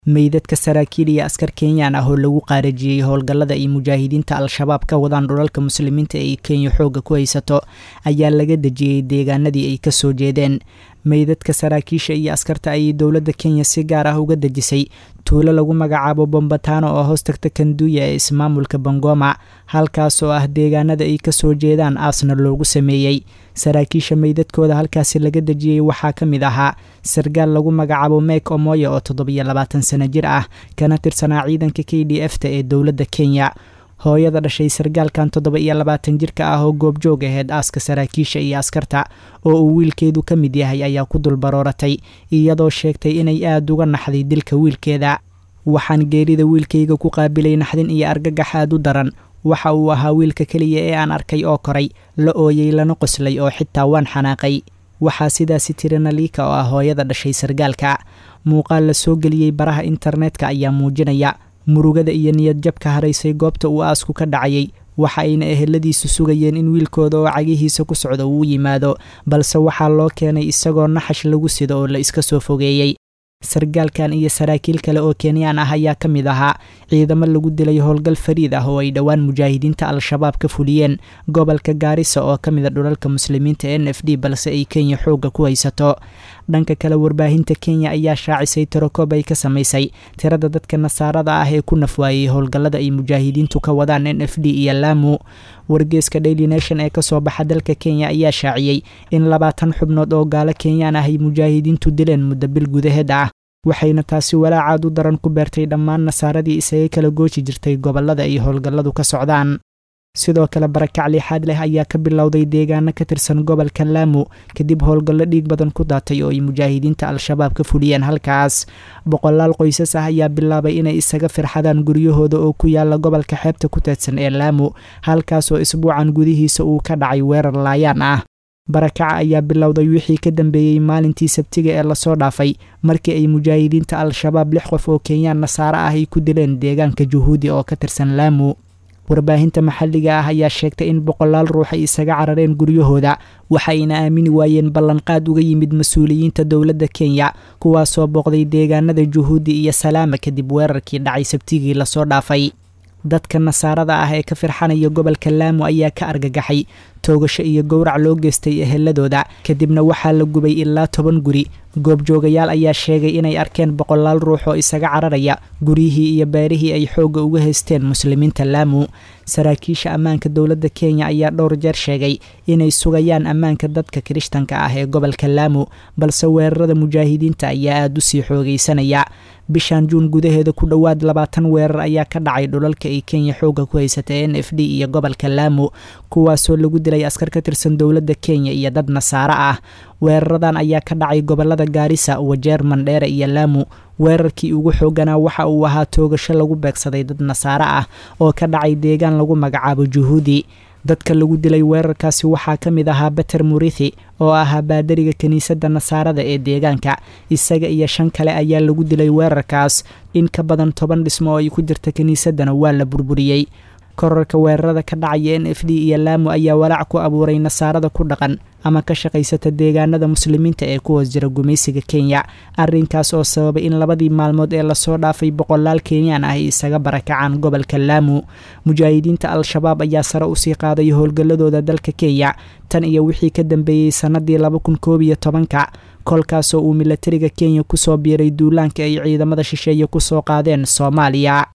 meydadka saraakiil iyo askar kenyaan ah oo lagu qaarajiyey howlgallada ay mujaahidiinta al-shabaab ka wadaan dhulalka muslimiinta ee kenya xoogga ku haysato ayaa laga dejiyey deegaanadii ay kasoo jeedeen meydadka saraakiisha iyo askarta ayay dowladda kenya si gaar ah uga dejisay tuulo lagu magacaabo bombatano oo hoos tagta kanduuya ee ismaamulka bangoma halkaas oo ah deegaanada ay kasoo jeedaan aasna loogu sameeyey saraakiisha meydadkooda halkaasi laga dejiyey waxaa ka mid ahaa sargaal lagu magacaabo mek omoya oo toddobiyo labaatan sano jir ah kana tirsanaa ciidanka k d f ta ee dowladda kenya hooyada dhashay sargaalkan toddoba iyo labaatan jirka ah oo goobjoog aheyd aaska saraakiisha iyo askarta oo uu wiilkeedu ka mid yahay ayaa ku dul barooratay iyadoo sheegtay inay aada uga naxday dilka wiilkeeda waxaan geerida wiilkayga ku qaabilay naxdin iyo argagax aad u daran waxa uu ahaa wiilka keliya ee aan arkay oo koray la ooyey lana qoslay oo xitaa waan xanaaqay waxaa sidaasi tiri naliika oo ah hooyada dhashay sargaalka muuqaal la soo geliyey baraha internetka ayaa muujinaya murugada iyo niyadjabka haraysay goobta uu aasku ka dhacayay waxa ayna eheladiisu sugayeen in wiilkooda oo cagihiisa ku socda uu yimaado balse waxaa loo keenay isagoo naxash lagu sido oo la iska soo fogeeyey sargaalkan iyo saraakiil kale oo kenyaan ah ayaa ka mid ahaa ciidamo lagu dilay howlgal fariid ah oo ay dhowaan mujaahidiinta al-shabaab ka fuliyeen gobolka gaarisa oo ka mid a dhulalka muslimiinta n f d balse ay kenya xoogga ku haysato dhanka kale warbaahinta kenya ayaa shaacisay tirokoob ay ka samaysay tirada dadka nasaarada ah ee ku nafwaayey howlgallada ay mujaahidiintu ka wadaan n f d iyo laamu wargeeska daily nation ee kasoo baxa dalka kenya ayaa shaaciyey in labaatan xubnood oo gaalo kenyaan ah ay mujaahidiintu dileen muddo bil gudaheed ah waxayna taasi walaacaad u daran ku beertay dhammaan nasaaradii isaga kala gooji jirtay gobollada ay howlgalladu ka socdaan sidoo kale barakac liixaad leh ayaa ka bilowday deegaano ka tirsan gobolka laamu kadib howlgallo dhiig badan ku daatay oo ay mujaahidiinta al-shabaab ka fuliyeen halkaas boqolaal qoysas ah ayaa bilaabay inay isaga firxadaan guryahooda oo ku yaala gobolka xeebta ku teedsan ee laamu halkaas oo isbuucan gudihiisa uu ka dhacay weerar laayaan ah barakaca ayaa bilowday wixii ka dambeeyey maalintii sabtiga ee lasoo dhaafay markii ay mujaahidiinta al-shabaab lix qof oo kenyaan nasaare ah ay ku dileen deegaanka juhuudi oo ka tirsan laamu warbaahinta maxalliga ah ayaa sheegtay in boqolaal ruux ay isaga carareen guryahooda waxayna aamini waayeen ballanqaad uga yimid mas-uuliyiinta dowladda kenya kuwaasoo booqday deegaanada juhuudi iyo salaama kadib weerarkii dhacay sabtigii lasoo dhaafay dadka nasaarada ah ee ka firxanaya gobolka laamu ayaa ka argagaxay toogasho iyo gowrac loo geystay eheladooda kadibna waxaa la gubay ilaa toban guri goobjoogayaal ayaa sheegay inay arkeen boqolaal ruux oo isaga cararaya guryihii iyo beerihii ay xoogga uga haysteen muslimiinta laamu saraakiisha ammaanka dowladda kenya ayaa dhowr jeer sheegay inay sugayaan ammaanka dadka kirishtanka ah ee gobolka laamu balse weerarada mujaahidiinta ayaa aada u sii xoogaysanaya bishan juun gudaheeda ku dhowaad labaatan weerar ayaa ka dhacay dhulalka ay kenya xoogga ku haysatay n f d iyo gobolka laamu kuwaasoo lagu dilay askar ka tirsan dowladda kenya iyo dad nasaare ah weeraradan ayaa ka dhacay gobolada gaarisa wajeer mandheere iyo laamu weerarkii ugu xooganaa waxa uu ahaa toogasho lagu beegsaday dad nasaare ah oo ka dhacay deegaan lagu magacaabo juhuudi dadka lagu dilay weerarkaasi waxaa ka mid ahaa beter murithi oo ahaa baadariga kiniisadda nasaarada ee deegaanka isaga iyo shan kale ayaa lagu dilay weerarkaas in ka badan toban dhismo oo ay ku jirta kiniisaddana waa la burburiyey korarka weerarada ka dhacaya n f d iyo laamu ayaa walaac ku abuuray nasaarada ku dhaqan ama ka shaqaysata deegaanada muslimiinta ee ku hoos jira gumaysiga kenya arrinkaas oo sababay in labadii maalmood ee lasoo dhaafay boqolaal kenyaan ah ay isaga barakacaan gobolka laamu mujaahidiinta al-shabaab ayaa sare usii qaaday howlgalladooda dalka kenya tan iyo wixii ka dambeeyey sannadii laba kun koob iyo tobanka kolkaasoo uu milatariga kenya kusoo biiray duulaanka ay ciidamada shisheeye kusoo qaadeen soomaaliya